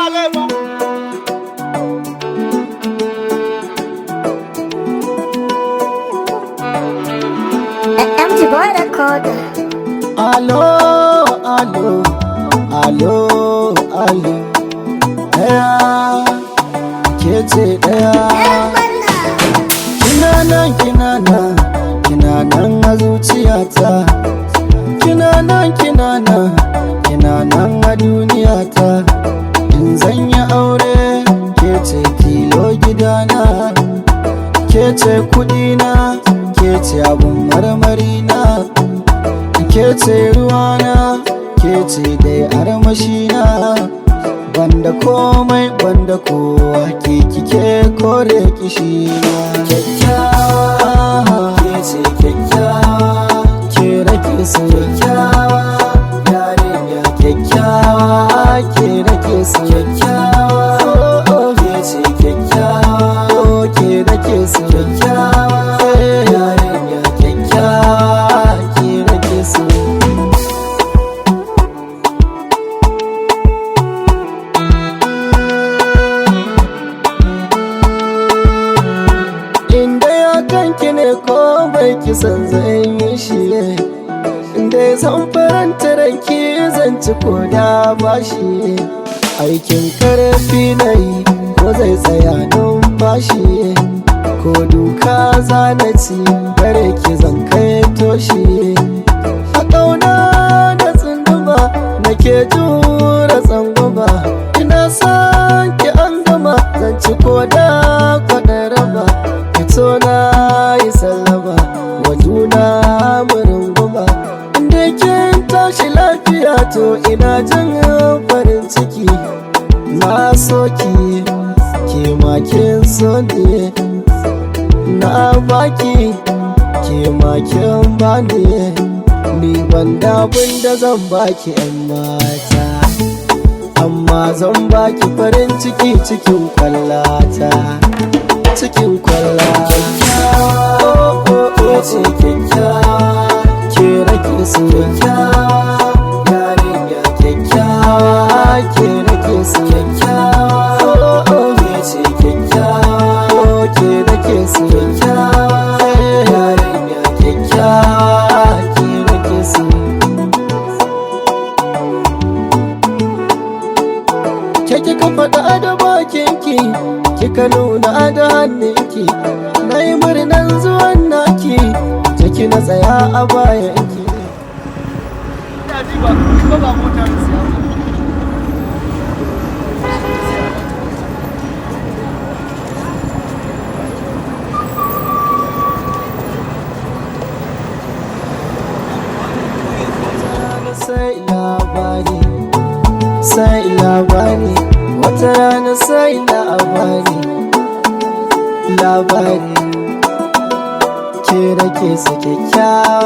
MG Boy Recorder. Alo, alo, alo, alo. Ɗaya, ke ce ɗaya. Kina nan, kina nan, kina nan a zuciyata. Kina nan, kina nan, kina nan a duniyata. In zan yi aure, ke ce tilo gidana. Ke ce kuɗina, ke ce abun marmarina. ke ce ruwana ke ce dai armashina banda komai banda kowa ke kike kore kishina kyakkyawa ke ce kyakkyawa ke rake su kyakkyawa yarinya kyakkyawa ke rake su kyakkyawa ke ce kyakkyawa ke rake su kyakkyawa yarinya kyakkyawa ke rake su inda ya kanki ne ko bai kisan zai yi shi ne inda ya san faranta ranki zan ci ko da bashi aikin karfi na yi ko zai tsaya numfashi ko duka zana ci bare ki zan kai toshi a ƙauna da tsunduma nake jura tsangwama ina son ki an gama zan ci ko da kwaɗa raba fito na yi sallama wa juna mu runguma inda kin tashi lafiya to ina jin farin ciki na so ki ke ma kin so ne na baki ke ma kin bani ni ban da abin da zan baki yan mata amma zan baki farin ciki cikin kwallata cikin kwalla ke ce kyakkyawa ke rake su kyakkyawa yarinya kyakkyawa ke rake su kyakkyawa ke ce kyakkyawa ke rake su kyakkyawa yarinya kyakkyawa ke rake su ke kika faɗa da bakinki kika nuna da hannunki na yi murnan zuwan naki jiki na tsaya a bayanki sai labari sai labari wata rana sai labari labari ke rake su kyakkyawa